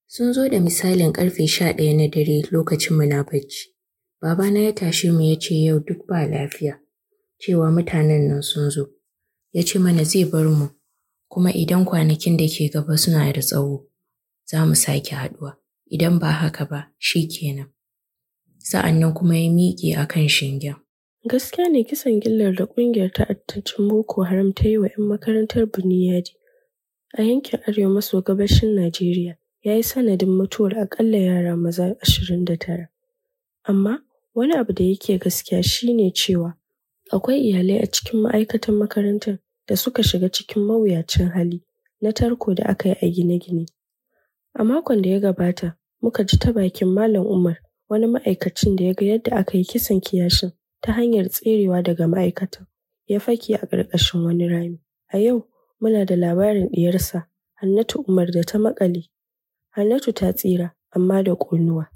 Sun zo da misalin ƙarfe sha ɗaya na dare lokacin muna bacci. Babana ya tashe mu ya ce yau duk ba lafiya, cewa mutanen nan sun zo. Ya ce mana zai bar mu, kuma idan kwanakin da ke gaba suna da tsawo, za mu sake haɗuwa. Idan ba haka ba, shi kenan. Sa'an nan kuma ya miƙe a kan shingen. Gaskiya ne kisan gillar da ƙungiyar ta'addancin Boko Haram ta yi wa 'yan makarantar Buniyadi a yankin arewa maso gabashin Najeriya ya yi sanadin mutuwar aƙalla yara maza ashirin da tara. Amma wani abu da yake gaskiya shi ne cewa akwai iyalai a cikin ma'aikatan makarantar da suka shiga cikin mawuyacin hali na tarko da aka yi a gine-gine. A makon da ya gabata muka ji ta bakin Malam Umar wani ma'aikacin da ya ga yadda aka yi kisan kiyashin ta hanyar tserewa daga ma'aikatan ya fake a ƙarƙashin wani rami. A yau muna da labarin ɗiyarsa Hannatu Umar da ta maƙale. Hannatu ta tsira amma da ƙonuwa.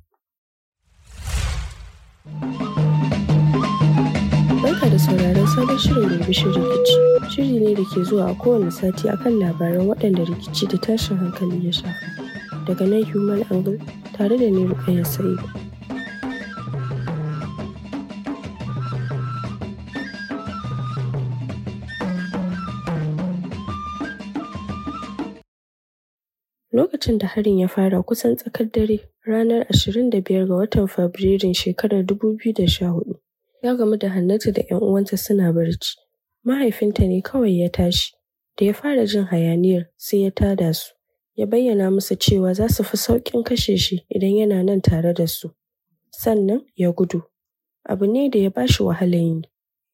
Barka da sauraron sabon shirin Birbishin Rikici. Shiri ne da ke zuwa a kowane sati akan labaran waɗanda rikici da tashin hankali ya shafa. Daga nan Human Angle tare da ni Rukayya Sa'idu. Lokacin da harin ya fara kusan tsakar dare ranar 25 ga watan Fabrairun shekarar 2014 ya gamu da Hannatu da 'yan uwanta suna barci. Mahaifinta ne kawai ya tashi. Da ya fara jin hayaniyar sai ya tada su. Ya bayyana musu cewa za su fi sauƙin kashe shi idan yana nan tare da su. Sannan ya gudu. Abu ne da ya ba shi wahalar yi.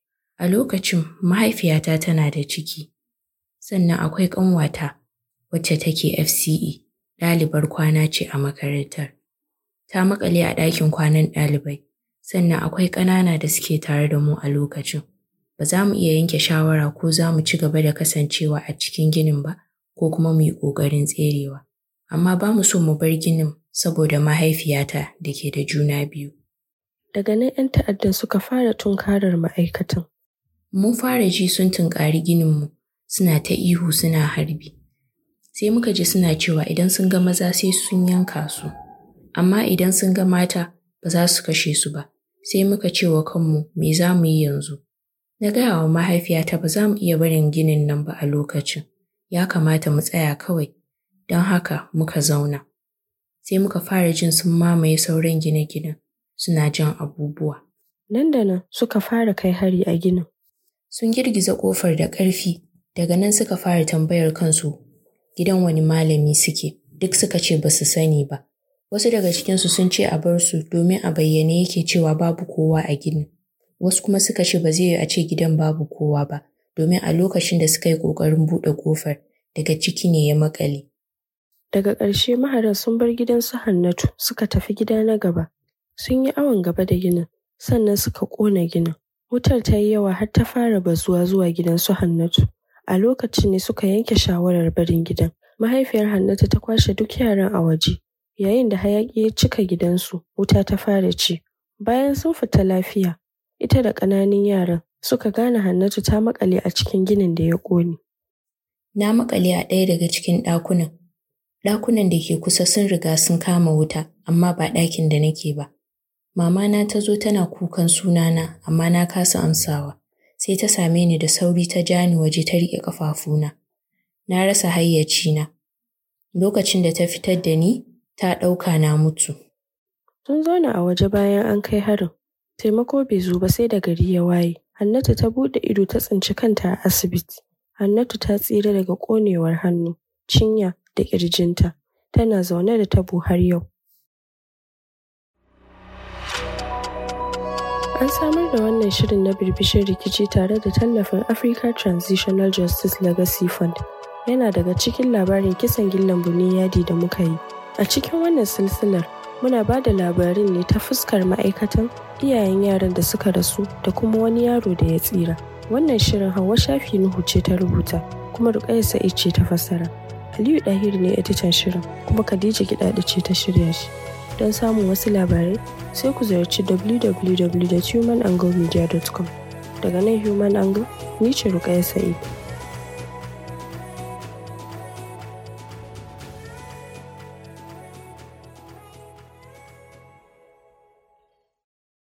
A lokacin mahaifiyata tana da ciki, sannan akwai ƙanwata wacce take FCE, ɗalibar kwana ce a makarantar. Ta maƙale a ɗakin kwanan ɗalibai, sannan akwai ƙanana da suke tare da mu a lokacin. Ba za mu iya yanke shawara ko za mu ci gaba da kasancewa a cikin ginin ba, ko kuma mu yi ƙoƙarin tserewa. Amma ba mu so mu bar ginin saboda mahaifiyata da ke da juna biyu. Daga nan 'yan ta'addan suka fara tunkarar ma'aikatan. Mun fara ji sun tunƙari gininmu, suna ta ihu suna harbi. Sai muka ji suna cewa idan sun ga maza sai sun yanka su, amma idan sun ga mata ba za su kashe su ba. Sai muka ce wa kanmu me za mu yi yanzu? Na gaya wa mahaifiyata ba za mu iya barin ginin nan ba a lokacin, ya kamata mu tsaya kawai, don haka muka zauna. Sai muka fara jin sun mamaye sauran gine-ginen, suna jan abubuwa. Nan da nan suka fara kai hari a ginin. Sun girgiza ƙofar da ƙarfi, daga nan suka fara tambayar kansu gidan wani malami suke, duk suka ce ba su sani ba. Wasu daga cikinsu sun ce a bar su domin a bayyane yake cewa babu kowa a ginin. Wasu kuma suka ce ba zai yi a ce gidan babu kowa ba, domin a lokacin da suka yi ƙoƙarin buɗe ƙofar, daga ciki ne ya maƙale. Daga ƙarshe maharan sun bar gidan su Hannatu suka tafi gida na gaba. Sun yi awon gaba da ginin, sannan suka ƙona ginin. Wutar ta yi yawa har ta fara bazuwa zuwa gidan su Hannatu. A lokacin ne suka yanke shawarar barin gidan. Mahaifiyar Hannatu ta kwashe duk yaran a waje. Yayin da hayaƙi ya cika gidansu, wuta ta fara ci. Bayan sun fita lafiya, ita da ƙananan yaran suka gane Hannatu ta maƙale a cikin ginin da ya ƙone. Na maƙale a ɗaya daga cikin ɗakunan. Ɗakunan da ke kusa sun riga sun kama wuta, amma ba ɗakin da nake ba. Mamana ta zo tana kukan sunana, amma na kasa amsawa. Sai ta same ni da sauri ta ja ni waje ta riƙe ƙafafuna. Na rasa hayyacina. Lokacin da ta fitar da ni, ta ɗauka na mutu. Sun zauna a waje bayan an kai harin. Taimako bai zo ba sai da gari ya waye. Hannatu ta buɗe ido ta tsinci kanta a asibiti. Hannatu ta tsira daga ƙonewar hannu, cinya da ƙirjinta. Tana zaune da tabo har yau. An samar da wannan shirin na birbishin rikici tare da tallafin Africa Transitional Justice Legacy Fund. Yana daga cikin labarin kisan gillan Buniyadi da muka yi. A cikin wannan silsilar, muna ba da labarin ne ta fuskar ma'aikatan, iyayen yaran da suka rasu da kuma wani yaro da ya tsira. Wannan shirin Hauwa Shafi Nuhu ce ta rubuta, kuma Rukayya Sa'id ce ta fassara. Aliyu Dahir ne editan shirin, kuma Khadija Gidaɗa ce ta shirya shi. Don samun wasu labarai, sai ku ziyarci www.humananglemedia.com. Daga nan Human Angle, ni ce Rukayya Sa'id.